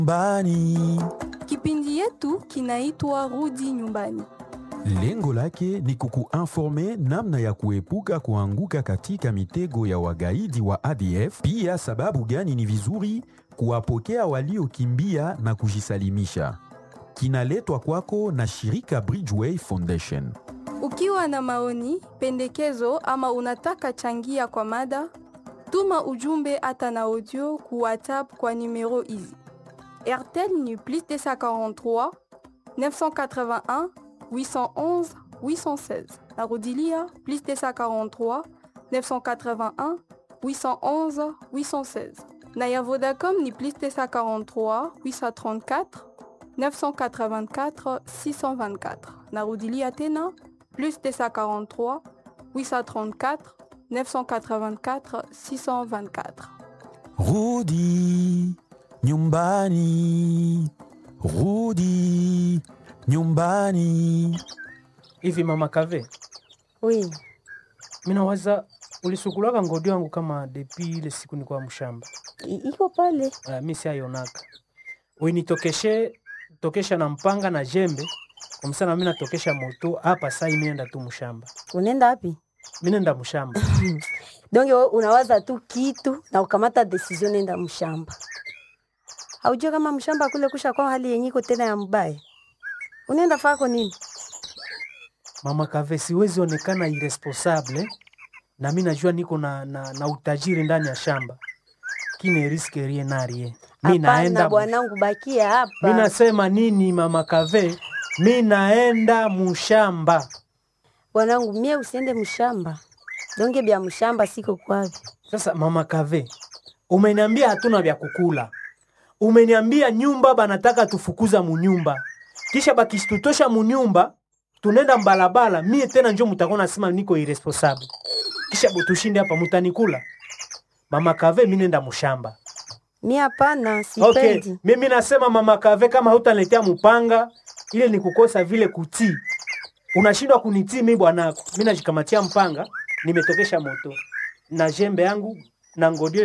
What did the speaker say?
Nyumbani. Kipindi yetu kinaitwa Rudi Nyumbani. Lengo lake ni kukuinforme namna ya kuepuka kuanguka katika mitego ya wagaidi wa ADF, pia sababu gani ni vizuri kuwapokea waliokimbia na kujisalimisha. Kinaletwa kwako na shirika Bridgeway Foundation. Ukiwa na maoni, pendekezo ama unataka changia kwa mada, tuma ujumbe hata na audio ku WhatsApp kwa numero hizi: RTL ni plus 243 981 811 816. Narudilia plus 243 981 811 816. Na ya Vodacom ni plus 243 834 984 624. Narudilia tena plus 243 834 984 624. Rudi nyumbani, rudi nyumbani. Hivi mama Kave, Oui, minawaza ulisukulaka ngodi wangu kama depi ile siku ni kwa mshamba. i- iko pale. Uh, mi siayonaka uinitokeshe tokesha na mpanga na jembe kumsana, mi natokesha moto hapa sai, minenda tu mshamba, Unaenda wapi? minenda mshamba. Donge wewe unawaza tu kitu na ukamata decision nenda mshamba. Haujua kama mshamba kule kusha kwa hali yenye iko tena ya mbaya. Unaenda fako nini? Mama Kave, siwezi onekana irresponsable na mi najua niko na, na, na utajiri ndani ya shamba kine riske rie narie mi Hapana naenda bwanangu, bakia mi hapa. nasema nini mama Kave, mi naenda mushamba. Bwanangu, mie usiende mshamba. Donge bya mshamba siko kwavi. Sasa mama Kave, umeniambia hatuna vya kukula, umeniambia nyumba banataka tufukuza munyumba, kisha bakisitutosha munyumba tunenda mbalabala, mie tena njo mutakuwa nasema niko irresponsable, kisha butushinde hapa, mutanikula mama Kave, mi nenda mushamba. Mie hapana, Okay, sipendi. mimi nasema mama Kave, kama hutaniletea mupanga ile ni kukosa vile kutii, unashindwa kunitii mi bwanako. Mi najikamatia mpanga, nimetokesha moto na jembe yangu na ngodio